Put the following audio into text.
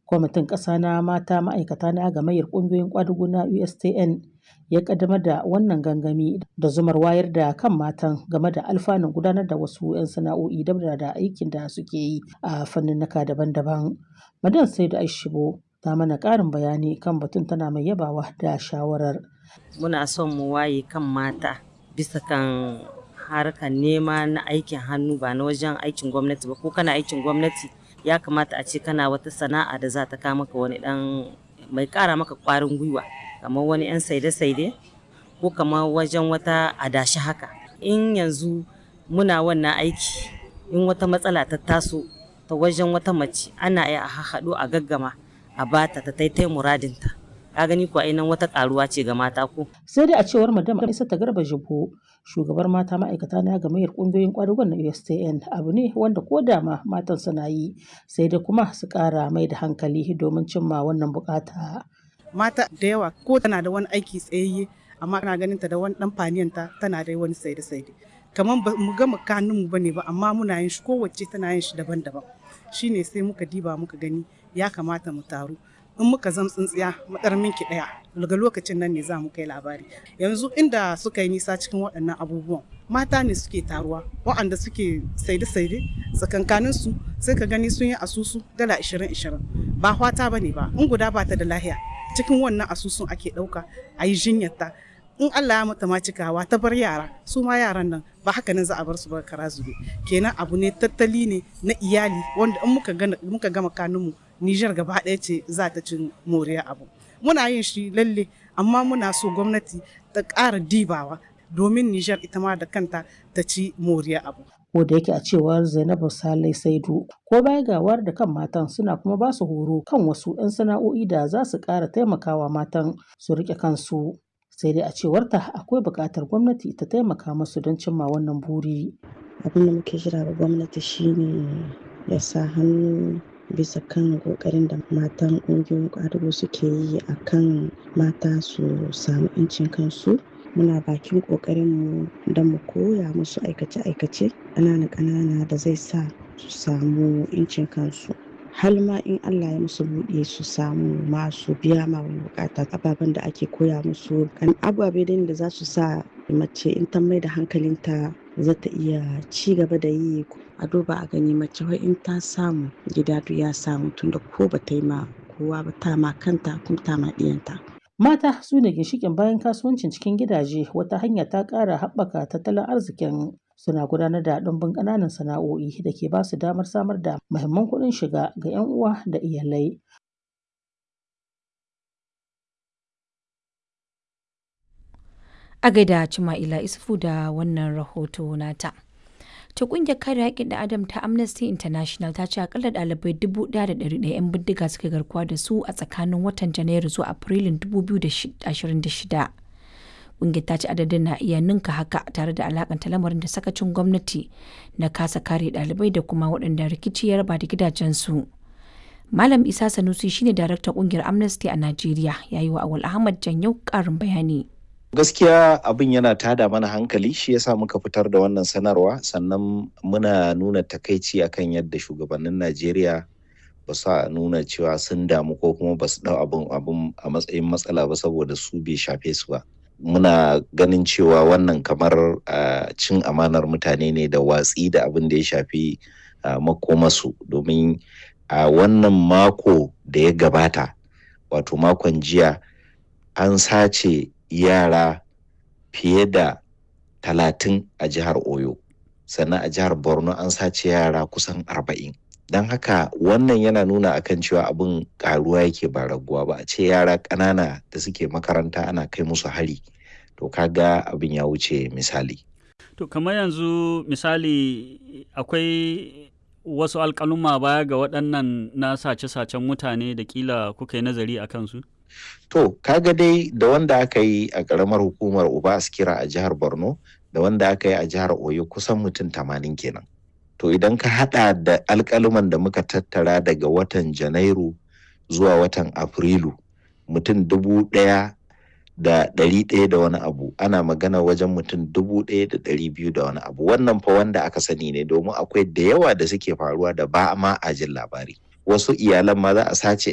Kwamitin ƙasa na mata ma'aikata na gamayyar ƙungiyoyin ƙwadugu na USTN ya ƙaddamar da wannan gangami da zumar wayar da kan matan game da alfanun gudanar da wasu 'yan sana'o'i dabda da aikin da suke yi a fanninnika daban-daban. Madan Saidu Aishibo ta mana ƙarin bayani kan batun tana mai yabawa da shawarar. Muna son mu waye kan mata bisa kan harkar nema na aikin hannu ba na wajen aikin gwamnati ba ko kana aikin gwamnati ya kamata a ce kana wata sana'a da za ta kawo maka wani dan mai ƙara maka ƙwarin gwiwa kamar wani 'yan saide-saide ko kamar wajen wata adashi haka. In yanzu muna wannan aiki in wata matsala ta taso ta wajen wata mace ana iya a haɗu a gaggama a bata ta taitai muradinta. Ka gani ko ainihin wata karuwa ce ga mata ko. Sai dai a cewar Madam Isa ta Garba Jibo, shugabar mata ma'aikata na gamayyar ƙungiyoyin ƙwadugon na USTN abu ne wanda ko da ma matan suna yi sai dai kuma su ƙara mai da hankali domin cimma wannan buƙata. Mata da yawa ko tana da wani aiki tsayayye amma kana ganin ta da wani ɗan faniyanta tana da wani saide-saide. Kamar ba mu gama kanunmu bane ba amma muna yin shi kowace tana yin shi daban-daban. Shine sai muka diba muka gani ya kamata mu taru. in muka zam tsintsiya madar minki daya daga lokacin nan ne za mu kai labari yanzu inda suka yi nisa cikin waɗannan abubuwan mata ne suke taruwa waɗanda suke saide-saide tsakankanin su sai ka gani sun yi asusu dala 20-20 ba hwata ba ne ba in guda ba ta da lahiya cikin wannan asusun ake ɗauka a yi jinyarta in Allah ya mata ma cikawa ta bar yara su ma yaran nan ba haka nan za a bar su ba kara zube kenan abu ne tattali ne na iyali wanda in muka gama kanunmu Nijar gaba ɗaya ce za ta cin moriya abu. Muna yin shi lalle amma muna so gwamnati ta ƙara dibawa domin Nijar ita ma da kanta ta ci moriya abu. Ko da yake a cewar Zainabu Salai Saidu, ko baya ga wayar da kan matan suna kuma ba su horo kan wasu 'yan sana'o'i da za su ƙara taimakawa matan su riƙe kansu. Sai dai a cewarta akwai buƙatar gwamnati ta taimaka musu don cimma wannan buri. Abin da muke jira ga gwamnati shine ya sa hannu bisa kan kokarin da matan ƙungiyoyin ƙwadago suke yi a kan mata su samu 'yancin kansu muna bakin ƙoƙarinmu don mu koya musu aikace-aikace ƙanana-ƙanana da zai sa su samu 'yancin kansu hal ma in Allah ya musu buɗe su samu masu biya ma wani bukata ababen da ake koya musu kan ababe da za su sa mace in ta mai da hankalinta za ta iya ci gaba da yi a duba a gani mace wai in ta samu gida duk ya samu tunda ko ba ta yi ma kowa ba ta ma kanta kuma ta ma ɗiyanta. Mata su ne ginshikin bayan kasuwancin cikin gidaje wata hanya ta ƙara haɓaka tattalin arzikin suna gudanar da ɗumbin ƙananan sana'o'i da ke ba su damar samar da muhimman kuɗin shiga ga 'yan uwa da iyalai. A gaida Cima'ila Isufu da wannan rahoto nata. ta kungiyar kare haƙƙin da adam ta amnesty international ta ce akalla ɗalibai 1,100 'yan bindiga suka garkuwa da su a tsakanin watan janairu zuwa afrilun 2026 kungiyar ta ce adadin na iya ninka haka tare da alakanta lamarin da sakacin gwamnati na kasa kare ɗalibai da kuma waɗanda rikici ya raba da gidajensu malam isa sanusi shine daraktan kungiyar amnesty a najeriya ya yi wa awal ahmad janyau ƙarin bayani gaskiya abin yana tada mana hankali shi yasa muka fitar da wannan sanarwa sannan muna nuna takaici akan yadda shugabannin najeriya ba su nuna cewa sun damu ko kuma ba su dau abin abin a matsayin matsala ba saboda su bai shafe su ba muna ganin cewa wannan kamar cin amanar mutane ne da watsi da abin da ya shafi makomasu domin a wannan mako da ya gabata wato makon jiya an sace yara fiye da talatin a jihar oyo sannan a jihar borno an sace yara kusan arba'in don haka wannan yana nuna akan cewa abin karuwa yake ba raguwa ba a ce yara ƙanana da suke makaranta ana kai musu hari to kaga abin ya wuce misali to kamar yanzu misali akwai wasu alƙaluma baya ga waɗannan na sace-sacen mutane da kila kuka yi nazari a kansu? To, kaga dai da wanda aka yi a ƙaramar hukumar Uba Askira a jihar Borno da wanda aka yi a jihar Oyo kusan mutum tamanin kenan. To idan ka haɗa da alƙaluman da muka tattara daga watan Janairu zuwa watan Afrilu mutum dubu ɗaya da ɗari ɗaya da wani abu ana magana wajen mutum dubu ɗaya da ɗari biyu da wani abu wannan fa wanda aka sani ne domin akwai da yawa da suke faruwa da ba ma a jin labari wasu iyalan ma za a sace